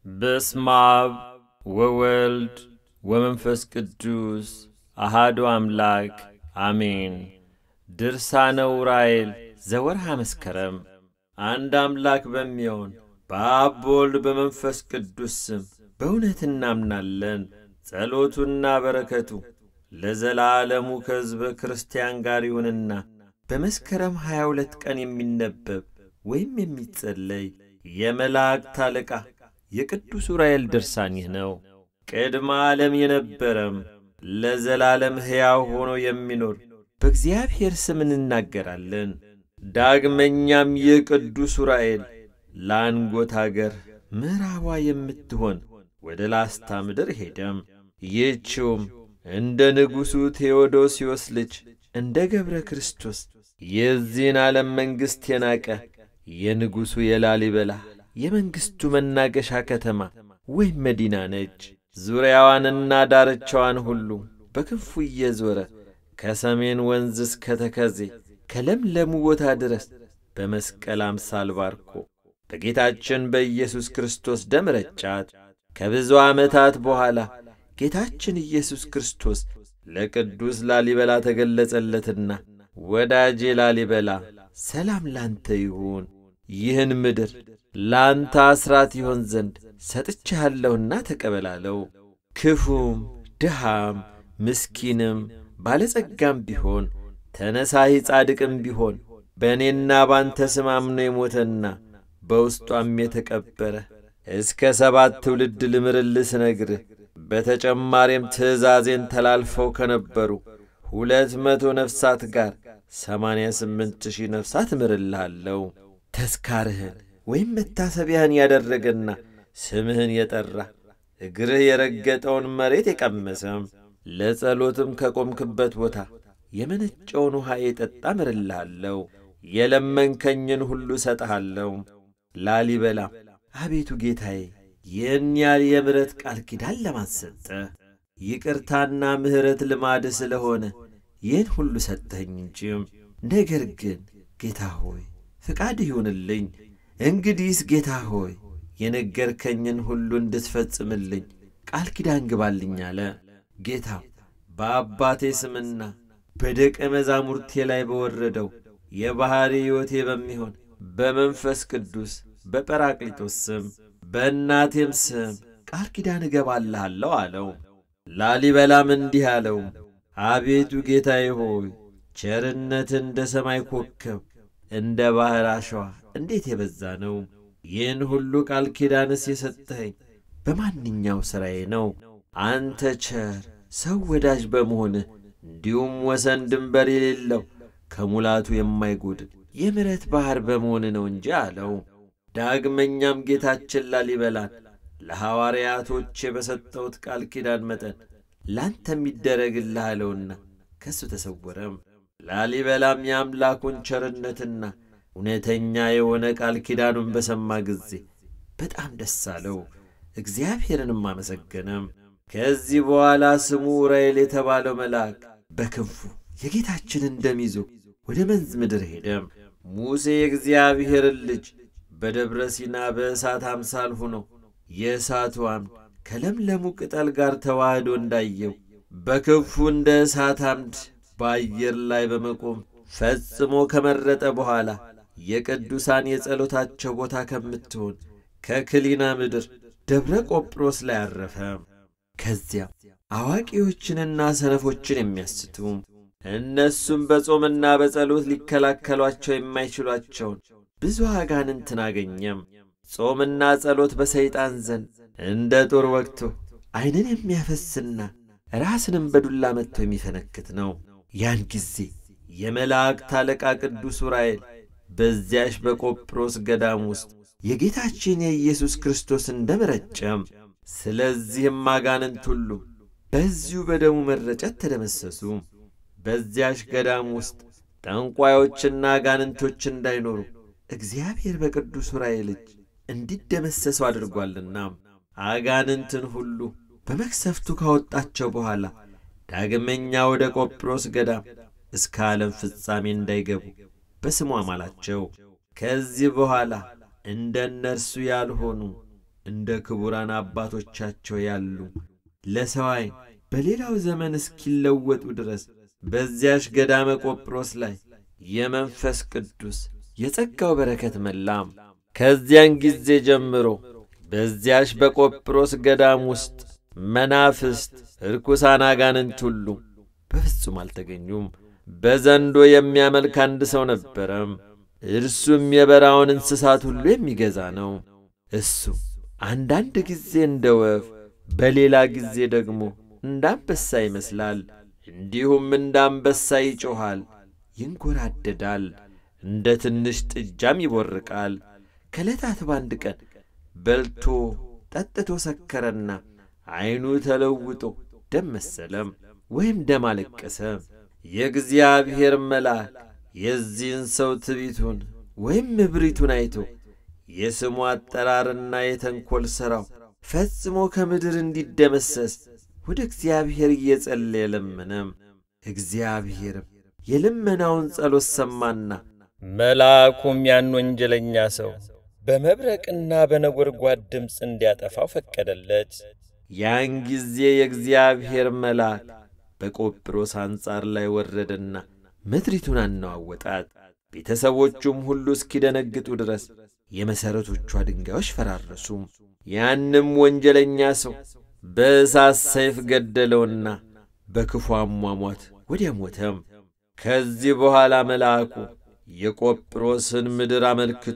በስመ አብ ወወልድ ወመንፈስ ቅዱስ አሃዱ አምላክ አሜን። ድርሳነ ዑራኤል ዘወርሃ መስከረም። አንድ አምላክ በሚሆን በአብ በወልድ በመንፈስ ቅዱስ ስም በእውነት እናምናለን። ጸሎቱና በረከቱ ለዘላለሙ ከሕዝበ ክርስቲያን ጋር ይሁንና በመስከረም ሀያ ሁለት ቀን የሚነበብ ወይም የሚጸለይ የመላእክት አለቃ የቅዱስ ዑራኤል ድርሳን ይህ ነው። ቅድመ ዓለም የነበረም ለዘላለም ሕያው ሆኖ የሚኖር በእግዚአብሔር ስም እንናገራለን። ዳግመኛም ይህ ቅዱስ ዑራኤል ለአንጎት አገር ምዕራቧ የምትሆን ወደ ላስታ ምድር ሄደም። ይህችውም እንደ ንጉሡ ቴዎዶስዮስ ልጅ እንደ ገብረ ክርስቶስ የዚህን ዓለም መንግሥት የናቀ የንጉሡ የላሊበላ የመንግሥቱ መናገሻ ከተማ ወይም መዲና ነች። ዙሪያዋንና ዳርቻዋን ሁሉ በክንፉ እየዞረ ከሰሜን ወንዝ እስከ ተከዜ ከለምለሙ ቦታ ድረስ በመስቀል አምሳል ባርኮ በጌታችን በኢየሱስ ክርስቶስ ደም ረጫት። ከብዙ ዓመታት በኋላ ጌታችን ኢየሱስ ክርስቶስ ለቅዱስ ላሊበላ ተገለጸለትና ወዳጄ ላሊበላ ሰላም ላንተ ይሁን፣ ይህን ምድር ላንተ አስራት ይሆን ዘንድ ሰጥቼሃለሁና ተቀበላለው። ክፉም ድሃም ምስኪንም ባለጸጋም ቢሆን ተነሳሂ ጻድቅም ቢሆን በእኔና ባንተ ስም አምኖ የሞተና በውስጧም የተቀበረ እስከ ሰባት ትውልድ ልምርልህ ስነግርህ በተጨማሪም ትእዛዜን ተላልፈው ከነበሩ ሁለት መቶ ነፍሳት ጋር ሰማንያ ስምንት ሺህ ነፍሳት እምርልሃለሁ። ተስካርህን ወይም መታሰቢያህን ያደረገና ስምህን የጠራ እግርህ የረገጠውን መሬት የቀመሰም ለጸሎትም ከቆምክበት ቦታ የመነጨውን ውኃ የጠጣ እምርልሃለሁ። የለመንከኝን ሁሉ እሰጥሃለሁ። ላሊበላ አቤቱ ጌታዬ ይህን ያህል የምሕረት ቃል ኪዳን ለማን ሰጠ? ይቅርታና ምሕረት ልማድ ስለሆነ ይህን ሁሉ ሰጠኸኝ እንጂም። ነገር ግን ጌታ ሆይ ፍቃድ ይሁንልኝ። እንግዲህስ ጌታ ሆይ የነገርከኝን ሁሉ እንድትፈጽምልኝ ቃል ኪዳን ግባልኝ አለ። ጌታ በአባቴ ስምና በደቀ መዛሙርቴ ላይ በወረደው የባሕሪ ሕይወቴ በሚሆን በመንፈስ ቅዱስ በጰራቅሊጦስ ስም በእናቴም ስም ቃል ኪዳን እገባልሃለሁ አለው። ላሊበላም እንዲህ አለው፣ አቤቱ ጌታዬ ሆይ ቸርነት እንደ ሰማይ ኮከብ እንደ ባሕር አሸዋ እንዴት የበዛ ነው! ይህን ሁሉ ቃል ኪዳንስ የሰጠኸኝ በማንኛው ሥራዬ ነው? አንተ ቸር ሰው ወዳጅ በመሆንህ እንዲሁም ወሰን ድንበር የሌለው ከሙላቱ የማይጎድል የምሕረት ባሕር በመሆን ነው እንጂ አለው። ዳግመኛም ጌታችን ላሊበላን ለሐዋርያቶቼ በሰጠሁት ቃል ኪዳን መጠን ላንተም ይደረግልህ አለውና ከእሱ ተሰወረም። ላሊበላም የአምላኩን ቸርነትና እውነተኛ የሆነ ቃል ኪዳኑን በሰማ ጊዜ በጣም ደስ አለው፣ እግዚአብሔርንም አመሰገነም። ከዚህ በኋላ ስሙ ዑራኤል የተባለው መልአክ በክንፉ የጌታችንን ደም ይዞ ወደ መንዝ ምድር ሄደም። ሙሴ የእግዚአብሔርን ልጅ በደብረ ሲና በእሳት አምሳል ሆኖ የእሳቱ አምድ ከለምለሙ ቅጠል ጋር ተዋህዶ እንዳየው በክንፉ እንደ እሳት አምድ በአየር ላይ በመቆም ፈጽሞ ከመረጠ በኋላ የቅዱሳን የጸሎታቸው ቦታ ከምትሆን ከክሊና ምድር ደብረ ቆጵሮስ ላይ አረፈ። ከዚያም አዋቂዎችንና ሰነፎችን የሚያስቱ እነሱም በጾምና በጸሎት ሊከላከሏቸው የማይችሏቸውን ብዙ አጋንንትን አገኘም። ጾምና ጸሎት በሰይጣን ዘንድ እንደ ጦር ወግቶ ዐይንን የሚያፈስና ራስንም በዱላ መጥቶ የሚፈነክት ነው። ያን ጊዜ የመላእክት አለቃ ቅዱስ ዑራኤል በዚያሽ በቆጵሮስ ገዳም ውስጥ የጌታችን የኢየሱስ ክርስቶስን ደም ረጨም። ስለዚህም አጋንንት ሁሉ በዚሁ በደሙ መረጨት ተደመሰሱ። በዚያሽ ገዳም ውስጥ ጠንቋዮችና አጋንንቶች እንዳይኖሩ እግዚአብሔር በቅዱስ ዑራኤል እጅ እንዲደመሰሱ አድርጓልና አጋንንትን ሁሉ በመክሰፍቱ ካወጣቸው በኋላ ዳግመኛ ወደ ቆጵሮስ ገዳም እስከ ዓለም ፍጻሜ እንዳይገቡ በስሙ አማላቸው። ከዚህ በኋላ እንደ እነርሱ ያልሆኑ እንደ ክቡራን አባቶቻቸው ያሉ ለሰው ዓይን በሌላው ዘመን እስኪለወጡ ድረስ በዚያሽ ገዳመ ቆጵሮስ ላይ የመንፈስ ቅዱስ የጸጋው በረከት መላም። ከዚያን ጊዜ ጀምሮ በዚያሽ በቆጵሮስ ገዳም ውስጥ መናፍስት፣ ርኩሳን አጋንንት ሁሉ በፍጹም አልተገኙም። በዘንዶ የሚያመልክ አንድ ሰው ነበረም። እርሱም የበራውን እንስሳት ሁሉ የሚገዛ ነው። እሱ አንዳንድ ጊዜ እንደ ወፍ፣ በሌላ ጊዜ ደግሞ እንደ አንበሳ ይመስላል። እንዲሁም እንደ አንበሳ ይጮኻል፣ ይንጎራደዳል፣ እንደ ትንሽ ጥጃም ይቦርቃል። ከዕለታት በአንድ ቀን በልቶ ጠጥቶ ሰከረና ዐይኑ ተለውጦ ደም መሰለም ወይም ደም አለቀሰ። የእግዚአብሔር መልአክ የዚህን ሰው ትቢቱን ወይም እብሪቱን አይቶ የስሙ አጠራርና የተንኰል ሥራው ፈጽሞ ከምድር እንዲደመሰስ ወደ እግዚአብሔር እየጸለየ ለመነም። እግዚአብሔርም የልመናውን ጸሎት ሰማና መልአኩም ያን ወንጀለኛ ሰው በመብረቅና በነጐድጓድ ድምፅ እንዲያጠፋው ፈቀደለት። ያን ጊዜ የእግዚአብሔር መልአክ በቆጵሮስ አንጻር ላይ ወረደና ምድሪቱን አነዋወጣት። ቤተሰቦቹም ሁሉ እስኪደነግጡ ድረስ የመሠረቶቿ ድንጋዮች ፈራረሱ። ያንም ወንጀለኛ ሰው በእሳት ሰይፍ ገደለውና በክፉ አሟሟት ወዲያ ሞተም። ከዚህ በኋላ መልአኩ የቆጵሮስን ምድር አመልክቶ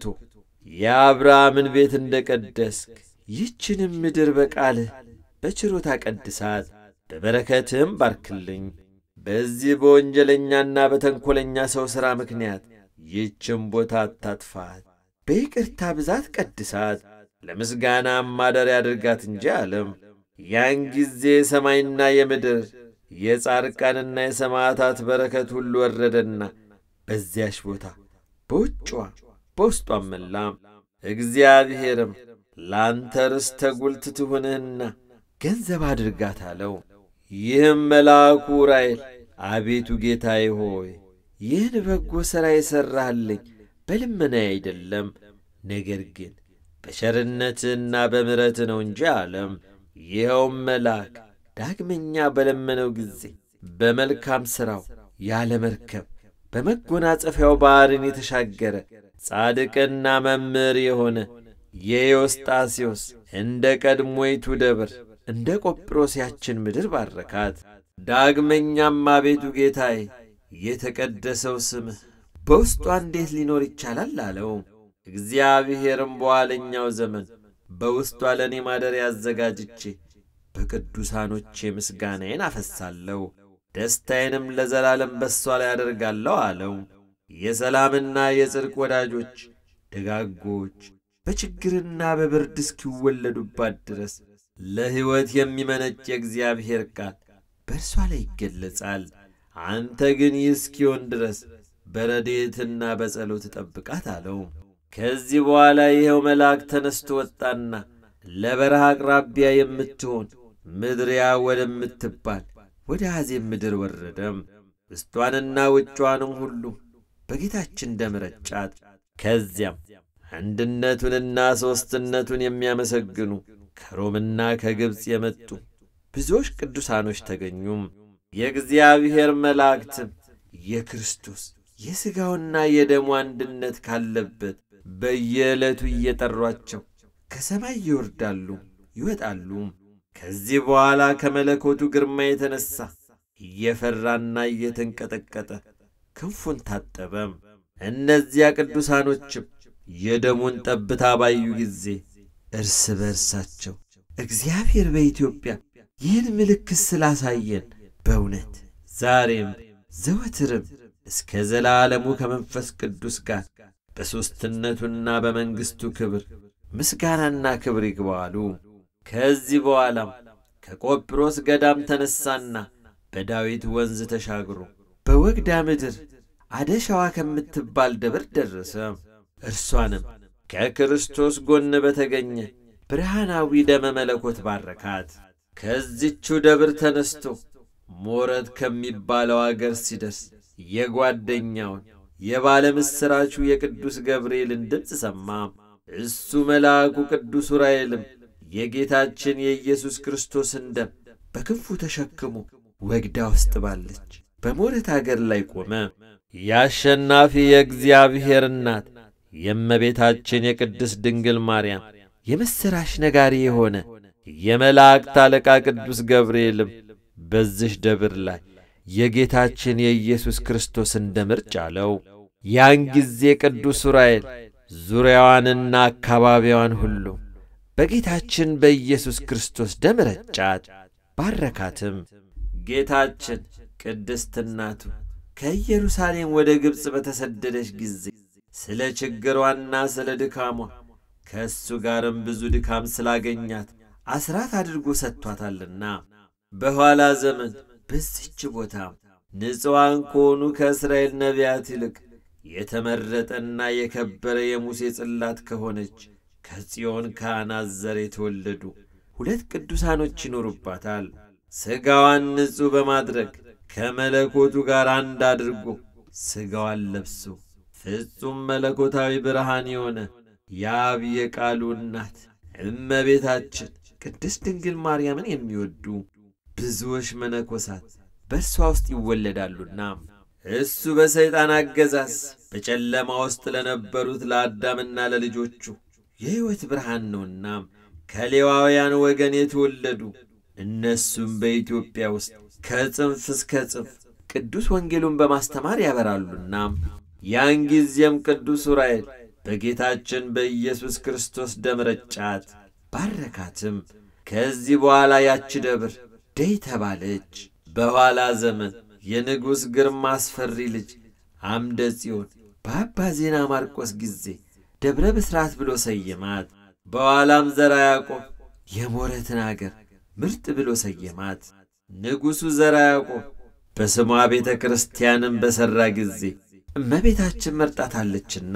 የአብርሃምን ቤት እንደ ቀደስክ ይህችንም ምድር በቃልህ በችሮታ ቀድሳት፣ በበረከትህም ባርክልኝ። በዚህ በወንጀለኛና በተንኰለኛ ሰው ሥራ ምክንያት ይህችን ቦታ አታጥፋት፣ በይቅርታ ብዛት ቀድሳት፣ ለምስጋናም ማደሪያ አድርጋት እንጂ አለም። ያን ጊዜ የሰማይና የምድር የጻድቃንና የሰማዕታት በረከት ሁሉ ወረደና በዚያሽ ቦታ በውጭዋ በውስጧም መላም። እግዚአብሔርም ለአንተ ርስተ ጉልት ትሁንህና ገንዘብ አድርጋት አለው። ይህም መልአኩ ዑራኤል አቤቱ ጌታዬ ሆይ ይህን በጎ ሥራ የሠራህልኝ በልመናዬ አይደለም፣ ነገር ግን በቸርነትህና በምሕረትህ ነው እንጂ አለም። ይኸውም መልአክ ዳግመኛ በለመነው ጊዜ በመልካም ሥራው ያለ መርከብ በመጎናጸፊያው ባሕርን የተሻገረ ጻድቅና መምህር የሆነ የዮስጣሴዎስ እንደ ቀድሞይቱ ደብር እንደ ቆጵሮስ ያችን ምድር ባረካት። ዳግመኛም አቤቱ ጌታዬ የተቀደሰው ስምህ በውስጧ እንዴት ሊኖር ይቻላል አለው። እግዚአብሔርም በኋለኛው ዘመን በውስጧ ለእኔ ማደሪያ አዘጋጅቼ በቅዱሳኖቼ ምስጋናዬን አፈሳለሁ፣ ደስታዬንም ለዘላለም በሷ ላይ አደርጋለሁ አለው። የሰላምና የጽድቅ ወዳጆች ደጋጎች በችግርና በብርድ እስኪወለዱባት ድረስ ለሕይወት የሚመነጭ የእግዚአብሔር ቃል በእርሷ ላይ ይገለጻል። አንተ ግን ይህ እስኪሆን ድረስ በረድኤትና በጸሎት ጠብቃት አለው። ከዚህ በኋላ ይኸው መልአክ ተነስቶ ወጣና ለበረሃ አቅራቢያ የምትሆን ምድሪያ ወደምትባል ወደ አዜብ ምድር ወረደም። ውስጧንና ውጯንም ሁሉ በጌታችን ደም ረጫት። ከዚያም አንድነቱንና ሦስትነቱን የሚያመሰግኑ ከሮምና ከግብፅ የመጡ ብዙዎች ቅዱሳኖች ተገኙም። የእግዚአብሔር መላእክትም የክርስቶስ የሥጋውና የደሙ አንድነት ካለበት በየዕለቱ እየጠሯቸው ከሰማይ ይወርዳሉ ይወጣሉ። ከዚህ በኋላ ከመለኮቱ ግርማ የተነሣ እየፈራና እየተንቀጠቀጠ ክንፉን ታጠበም። እነዚያ ቅዱሳኖችም የደሙን ጠብታ ባዩ ጊዜ እርስ በርሳቸው እግዚአብሔር በኢትዮጵያ ይህን ምልክት ስላሳየን በእውነት ዛሬም ዘወትርም እስከ ዘላለሙ ከመንፈስ ቅዱስ ጋር በሦስትነቱና በመንግሥቱ ክብር ምስጋናና ክብር ይግባዋሉ። ከዚህ በኋላም ከቆጵሮስ ገዳም ተነሣና በዳዊት ወንዝ ተሻግሮ በወግዳ ምድር አደሻዋ ከምትባል ደብር ደረሰ። እርሷንም ከክርስቶስ ጎን በተገኘ ብርሃናዊ ደመ መለኮት ባረካት። ከዚቹ ደብር ተነስቶ ሞረት ከሚባለው አገር ሲደርስ የጓደኛውን የባለ ምስራቹ የቅዱስ ገብርኤልን ድምፅ ሰማ። እሱ መልአኩ ቅዱስ ዑራኤልም የጌታችን የኢየሱስ ክርስቶስን ደም በክንፉ ተሸክሞ ወግዳ ውስጥ ባለች በሞረት አገር ላይ ቆመ። የአሸናፊ የእግዚአብሔር እናት የእመቤታችን የቅድስት ድንግል ማርያም የምሥራች ነጋሪ የሆነ የመላእክት አለቃ ቅዱስ ገብርኤልም በዚህ ደብር ላይ የጌታችን የኢየሱስ ክርስቶስን ደም እርጭ አለው። ያን ጊዜ ቅዱስ ዑራኤል ዙሪያዋንና አካባቢዋን ሁሉ በጌታችን በኢየሱስ ክርስቶስ ደም ረጫት፣ ባረካትም። ጌታችን ቅድስት እናቱ ከኢየሩሳሌም ወደ ግብፅ በተሰደደች ጊዜ ስለ ችግሯና ስለ ድካሟ ከእሱ ጋርም ብዙ ድካም ስላገኛት አስራት አድርጎ ሰጥቷታልና በኋላ ዘመን በዚች ቦታ ንጹዋን ከሆኑ ከእስራኤል ነቢያት ይልቅ የተመረጠና የከበረ የሙሴ ጽላት ከሆነች ከጽዮን ካህናት ዘር የተወለዱ ሁለት ቅዱሳኖች ይኖሩባታል። ሥጋዋን ንጹሕ በማድረግ ከመለኮቱ ጋር አንድ አድርጎ ሥጋዋን ለብሶ ፍጹም መለኮታዊ ብርሃን የሆነ የአብ የቃሉ እናት እመቤታችን ቅድስት ድንግል ማርያምን የሚወዱ ብዙዎች መነኮሳት በእርሷ ውስጥ ይወለዳሉና እሱ በሰይጣን አገዛዝ በጨለማ ውስጥ ለነበሩት ለአዳምና ለልጆቹ የሕይወት ብርሃን ነውና ከሌዋውያን ወገን የተወለዱ እነሱም በኢትዮጵያ ውስጥ ከጽንፍ እስከ ጽንፍ ቅዱስ ወንጌሉን በማስተማር ያበራሉና ያን ጊዜም ቅዱስ ዑራኤል በጌታችን በኢየሱስ ክርስቶስ ደም ረጫት፣ ባረካትም። ከዚህ በኋላ ያች ደብር ደይ ተባለች። በኋላ ዘመን የንጉሥ ግርማ አስፈሪ ልጅ አምደ ጽዮን በአባ ዜና ማርቆስ ጊዜ ደብረ ብስራት ብሎ ሰየማት። በኋላም ዘራ ያዕቆብ የሞረትን አገር ምርጥ ብሎ ሰየማት። ንጉሡ ዘራ ያዕቆብ በስሟ ቤተ ክርስቲያንም በሠራ ጊዜ እመቤታችን መርጣታለችና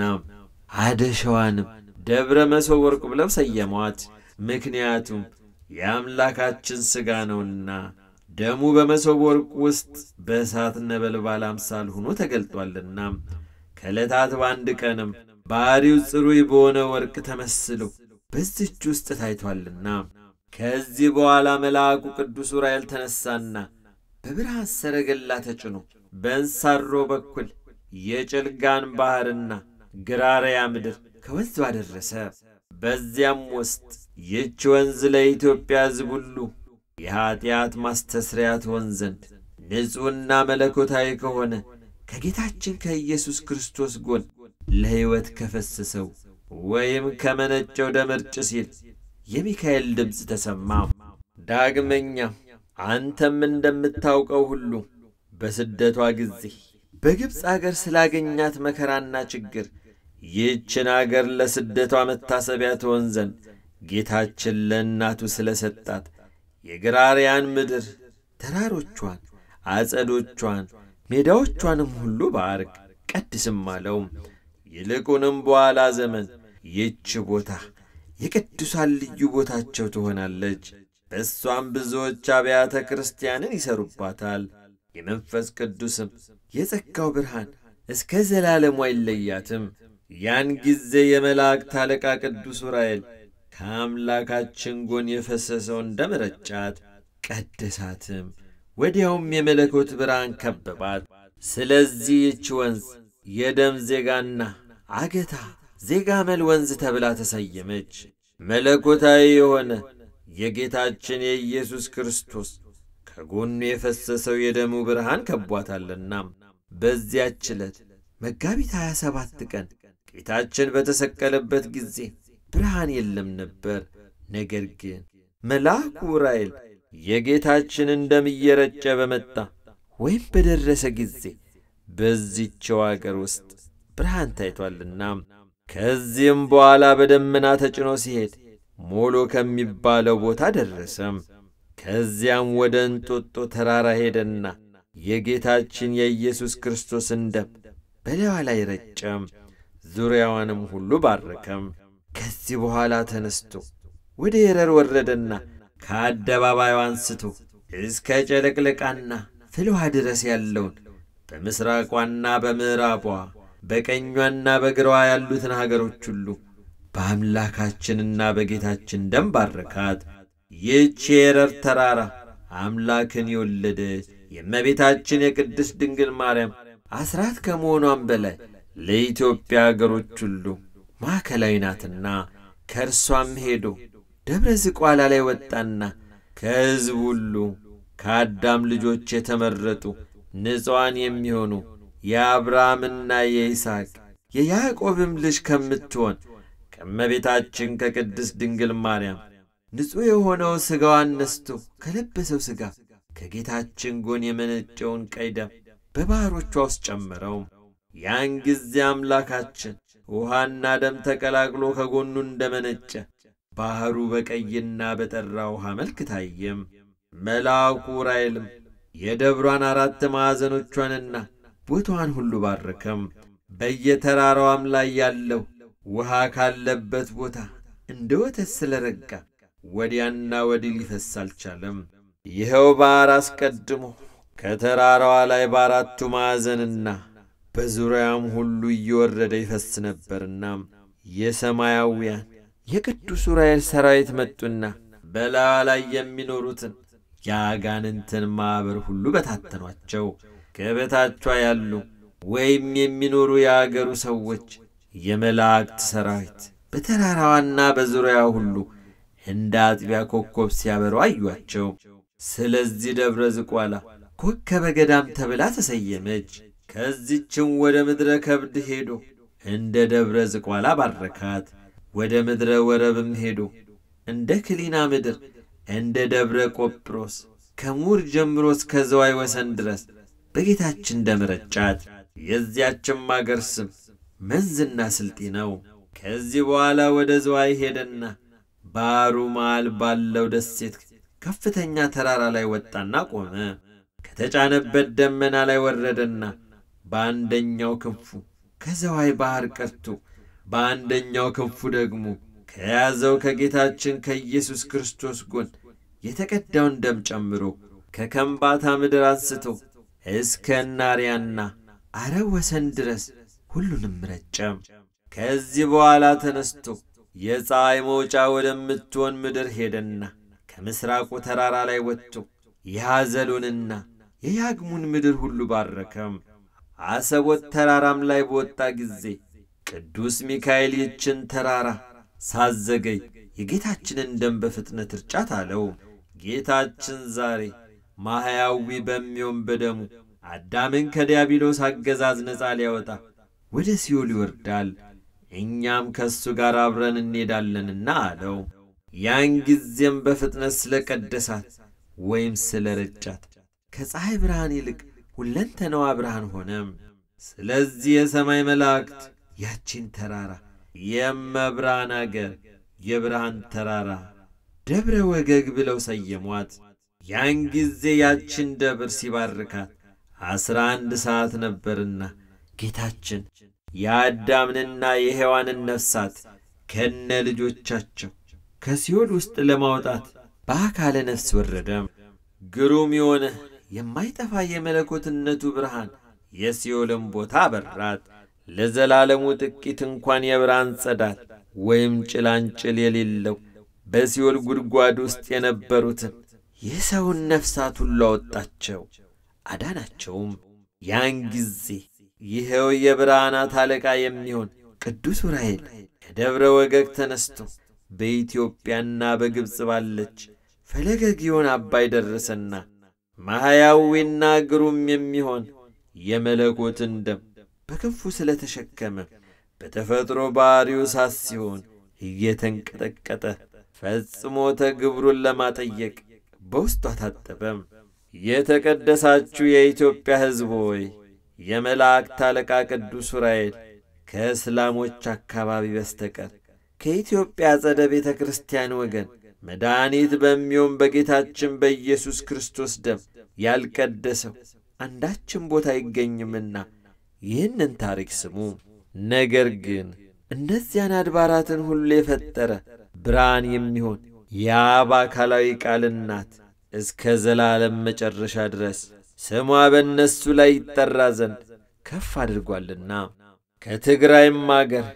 አደሸዋንም ደብረ መሶብ ወርቅ ብለው ሰየሟት። ምክንያቱም የአምላካችን ሥጋ ነውና ደሙ በመሶብ ወርቅ ውስጥ በእሳት ነበልባል አምሳል ሆኖ ተገልጧልና። ከዕለታት በአንድ ቀንም ባሕሪው ጽሩይ በሆነ ወርቅ ተመስሎ በዚች ውስጥ ታይቷልና። ከዚህ በኋላ መልአኩ ቅዱስ ዑራኤል ተነሣና በብርሃን ሰረገላ ተጭኖ በእንሳሮ በኩል የጭልጋን ባሕርና ግራርያ ምድር ከወንዙ አደረሰ። በዚያም ውስጥ ይህች ወንዝ ለኢትዮጵያ ሕዝብ ሁሉ የኀጢአት ማስተስሪያ ትሆን ዘንድ ንጹሕና መለኮታዊ ከሆነ ከጌታችን ከኢየሱስ ክርስቶስ ጎን ለሕይወት ከፈሰሰው ወይም ከመነጨው ደም እርጭ ሲል የሚካኤል ድምፅ ተሰማ። ዳግመኛም አንተም እንደምታውቀው ሁሉ በስደቷ ጊዜ በግብፅ አገር ስላገኛት መከራና ችግር ይህችን አገር ለስደቷ መታሰቢያ ትሆን ዘንድ ጌታችን ለእናቱ ስለ ሰጣት የግራርያን ምድር ተራሮቿን፣ አጸዶቿን፣ ሜዳዎቿንም ሁሉ ባርክ ቀድስም አለው። ይልቁንም በኋላ ዘመን ይህች ቦታ የቅዱሳን ልዩ ቦታቸው ትሆናለች። በእሷም ብዙዎች አብያተ ክርስቲያንን ይሰሩባታል። የመንፈስ ቅዱስም የጸጋው ብርሃን እስከ ዘላለሙ አይለያትም። ያን ጊዜ የመላእክት አለቃ ቅዱስ ዑራኤል ከአምላካችን ጎን የፈሰሰውን ደም ረጫት፣ ቀደሳትም። ወዲያውም የመለኮት ብርሃን ከበባት። ስለዚህ ይች ወንዝ የደም ዜጋና አገታ ዜጋ መል ወንዝ ተብላ ተሰየመች። መለኮታዊ የሆነ የጌታችን የኢየሱስ ክርስቶስ ከጎኑ የፈሰሰው የደሙ ብርሃን ከቧታልና በዚያች ዕለት መጋቢት 27 ቀን ጌታችን በተሰቀለበት ጊዜ ብርሃን የለም ነበር። ነገር ግን መልአኩ ዑራኤል የጌታችንን ደም እየረጨ በመጣ ወይም በደረሰ ጊዜ በዚችው አገር ውስጥ ብርሃን ታይቷልና ከዚህም በኋላ በደመና ተጭኖ ሲሄድ ሞሎ ከሚባለው ቦታ ደረሰም። ከዚያም ወደ እንጦጦ ተራራ ሄደና የጌታችን የኢየሱስ ክርስቶስን ደም በላይዋ ላይ ረጨም፣ ዙሪያዋንም ሁሉ ባረከም። ከዚህ በኋላ ተነስቶ ወደ የረር ወረደና ከአደባባዩ አንስቶ እስከ ጨለቅለቃና ፍልውሃ ድረስ ያለውን በምሥራቋና በምዕራቧ በቀኟና በግራዋ ያሉትን አገሮች ሁሉ በአምላካችንና በጌታችን ደም ባረካት። ይህች የኤረር ተራራ አምላክን የወለደች የእመቤታችን የቅድስት ድንግል ማርያም አስራት ከመሆኗም በላይ ለኢትዮጵያ አገሮች ሁሉ ማዕከላዊ ናትና ከእርሷም ሄዶ ደብረ ዝቋላ ላይ ወጣና ከሕዝብ ሁሉ ከአዳም ልጆች የተመረጡ ንጹዋን የሚሆኑ የአብርሃምና የይስሐቅ የያዕቆብም ልጅ ከምትሆን ከእመቤታችን ከቅድስት ድንግል ማርያም ንጹሕ የሆነው ሥጋዋን ነስቶ ከለበሰው ሥጋ ከጌታችን ጎን የመነጨውን ቀይ ደም በባሕሮቿ ውስጥ ጨመረው። ያን ጊዜ አምላካችን ውሃና ደም ተቀላቅሎ ከጎኑ እንደመነጨ ባሕሩ በቀይና በጠራ ውሃ መልክ ታየም። መልአኩ ዑራኤልም የደብሯን አራት ማዕዘኖቿንና ቦታዋን ሁሉ ባረከም። በየተራራዋም ላይ ያለው ውሃ ካለበት ቦታ እንደ ወተት ስለ ረጋ ወዲያና ወዲህ ሊፈስ አልቻለም። ይኸው ባሕር አስቀድሞ ከተራራዋ ላይ በአራቱ ማዕዘንና በዙሪያም ሁሉ እየወረደ ይፈስ ነበርና የሰማያውያን የቅዱስ ዑራኤል ሠራዊት መጡና በላዩ ላይ የሚኖሩትን የአጋንንትን ማኅበር ሁሉ በታተኗቸው። ከበታቿ ያሉ ወይም የሚኖሩ የአገሩ ሰዎች የመላእክት ሠራዊት በተራራዋና በዙሪያዋ ሁሉ እንደ አጥቢያ ኮከብ ሲያበሩ አዩአቸው። ስለዚህ ደብረ ዝቋላ ኮከበ ገዳም ተብላ ተሰየመች። ከዚችም ወደ ምድረ ከብድ ሄዶ እንደ ደብረ ዝቋላ ባረካት። ወደ ምድረ ወረብም ሄዶ እንደ ክሊና ምድር እንደ ደብረ ቆጵሮስ ከሙር ጀምሮ እስከ ዘዋይ ወሰን ድረስ በጌታችን ደም ረጫት። የዚያችም አገር ስም መንዝና ስልጢ ነው። ከዚህ በኋላ ወደ ዘዋይ ሄደና ባሕሩ መሃል ባለው ደሴት ከፍተኛ ተራራ ላይ ወጣና ቆመ። ከተጫነበት ደመና ላይ ወረደና በአንደኛው ክንፉ ከዘዋይ ባሕር ቀርቶ በአንደኛው ክንፉ ደግሞ ከያዘው ከጌታችን ከኢየሱስ ክርስቶስ ጎን የተቀዳውን ደም ጨምሮ ከከምባታ ምድር አንስቶ እስከ ናሪያና አረብ ወሰን ድረስ ሁሉንም ረጨም። ከዚህ በኋላ ተነስቶ የፀሐይ መውጫ ወደምትሆን ምድር ሄደና ከምሥራቁ ተራራ ላይ ወጥቶ የሐዘሉንና የያግሙን ምድር ሁሉ ባረከም። አሰቦት ተራራም ላይ በወጣ ጊዜ ቅዱስ ሚካኤል ይችን ተራራ ሳዘገይ የጌታችንን ደም በፍጥነት እርጫት አለው። ጌታችን ዛሬ ማሕያዊ በሚሆን በደሙ አዳምን ከዲያብሎስ አገዛዝ ነፃ ሊያወጣ ወደ ሲኦል ይወርዳል፣ እኛም ከእሱ ጋር አብረን እንሄዳለንና አለው። ያን ጊዜም በፍጥነት ስለ ቀደሳት ወይም ስለ ረጫት ከፀሐይ ብርሃን ይልቅ ሁለንተናዋ ብርሃን ሆነም። ስለዚህ የሰማይ መላእክት ያቺን ተራራ የመብርሃን አገር የብርሃን ተራራ ደብረ ወገግ ብለው ሰየሟት። ያን ጊዜ ያችን ደብር ሲባርካት ዐሥራ አንድ ሰዓት ነበርና ጌታችን የአዳምንና የሔዋንን ነፍሳት ከነ ልጆቻቸው ከሲኦል ውስጥ ለማውጣት በአካለ ነፍስ ወረደም። ግሩም የሆነ የማይጠፋ የመለኮትነቱ ብርሃን የሲኦልን ቦታ አበራት። ለዘላለሙ ጥቂት እንኳን የብርሃን ጸዳል ወይም ጭላንጭል የሌለው በሲኦል ጉድጓድ ውስጥ የነበሩትን የሰውን ነፍሳት ሁሉ አወጣቸው፣ አዳናቸውም። ያን ጊዜ ይኸው የብርሃናት አለቃ የሚሆን ቅዱስ ዑራኤል ከደብረ ወገግ ተነስቶ በኢትዮጵያና በግብፅ ባለች ፈለገ ግዮን አባይ ደረሰና ማሕያዊና ግሩም የሚሆን የመለኮትን ደም በክንፉ ስለ ተሸከመ በተፈጥሮ ባሕሪው ሳት ሲሆን እየተንቀጠቀጠ ፈጽሞ ተግብሩን ለማጠየቅ በውስጧ ታጠበም። የተቀደሳችሁ የኢትዮጵያ ሕዝብ ሆይ የመላእክት አለቃ ቅዱስ ዑራኤል ከእስላሞች አካባቢ በስተቀር ከኢትዮጵያ ጸደ ቤተ ክርስቲያን ወገን መድኃኒት በሚሆን በጌታችን በኢየሱስ ክርስቶስ ደም ያልቀደሰው አንዳችም ቦታ አይገኝምና ይህንን ታሪክ ስሙ። ነገር ግን እነዚያን አድባራትን ሁሉ የፈጠረ ብርሃን የሚሆን የአብ አካላዊ ቃል እናት እስከ ዘላለም መጨረሻ ድረስ ስሟ በእነሱ ላይ ይጠራ ዘንድ ከፍ አድርጓልና ከትግራይም አገር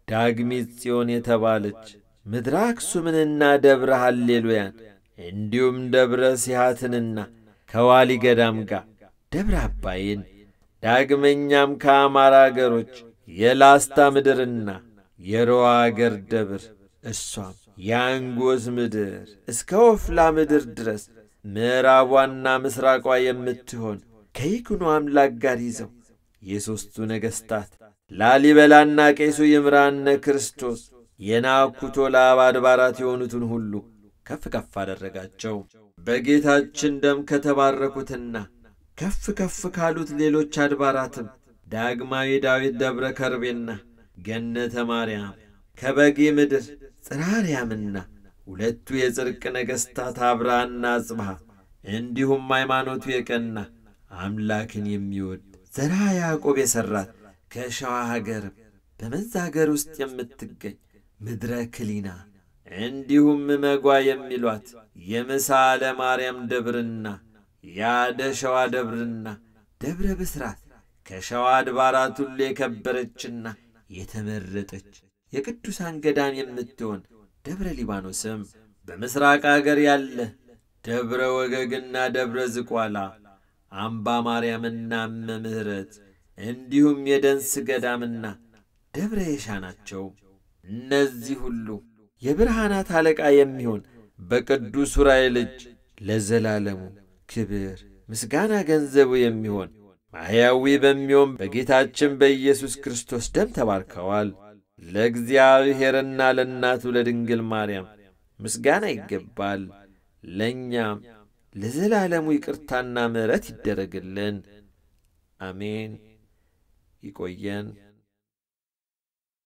ዳግሚት ጽዮን የተባለች ምድረ አክሱምንና ደብረ ሃሌሉያን እንዲሁም ደብረ ሲሃትንና ከዋሊ ገዳም ጋር ደብረ አባይን ዳግመኛም ከአማራ አገሮች የላስታ ምድርና የሮዋ አገር ደብር እሷም የአንጎስ ምድር እስከ ወፍላ ምድር ድረስ ምዕራቧና ምስራቋ የምትሆን ከይኩኖ አምላክ ጋር ይዘው የሦስቱ ነገሥታት ላሊበላና ቄሱ ይምራነ ክርስቶስ የናኩቶ ለአብ አድባራት የሆኑትን ሁሉ ከፍ ከፍ አደረጋቸው። በጌታችን ደም ከተባረኩትና ከፍ ከፍ ካሉት ሌሎች አድባራትም ዳግማዊ ዳዊት ደብረ ከርቤና ገነተ ማርያም ከበጌ ምድር ጽራርያምና ሁለቱ የጽድቅ ነገሥታት አብርሃና አጽብሃ እንዲሁም ሃይማኖቱ የቀና አምላክን የሚወድ ዘራ ያዕቆብ የሠራት ከሸዋ ሀገርም በመንዝ አገር ውስጥ የምትገኝ ምድረ ክሊና እንዲሁም መጓ የሚሏት የምሳለ ማርያም ደብርና የአደ ሸዋ ደብርና ደብረ ብስራት ከሸዋ አድባራት ሁሉ የከበረችና የተመረጠች የቅዱሳን ገዳም የምትሆን ደብረ ሊባኖስም በምሥራቅ አገር ያለ ደብረ ወገግና ደብረ ዝቋላ አምባ ማርያምና እመ ምሕረት እንዲሁም የደንስ ገዳምና ደብረ የሻ ናቸው። እነዚህ ሁሉ የብርሃናት አለቃ የሚሆን በቅዱስ ዑራኤል እጅ ለዘላለሙ ክብር ምስጋና ገንዘቡ የሚሆን ማሕያዊ በሚሆን በጌታችን በኢየሱስ ክርስቶስ ደም ተባርከዋል። ለእግዚአብሔርና ለእናቱ ለድንግል ማርያም ምስጋና ይገባል። ለእኛም ለዘላለሙ ይቅርታና ምሕረት ይደረግልን። አሜን። ይቆየን።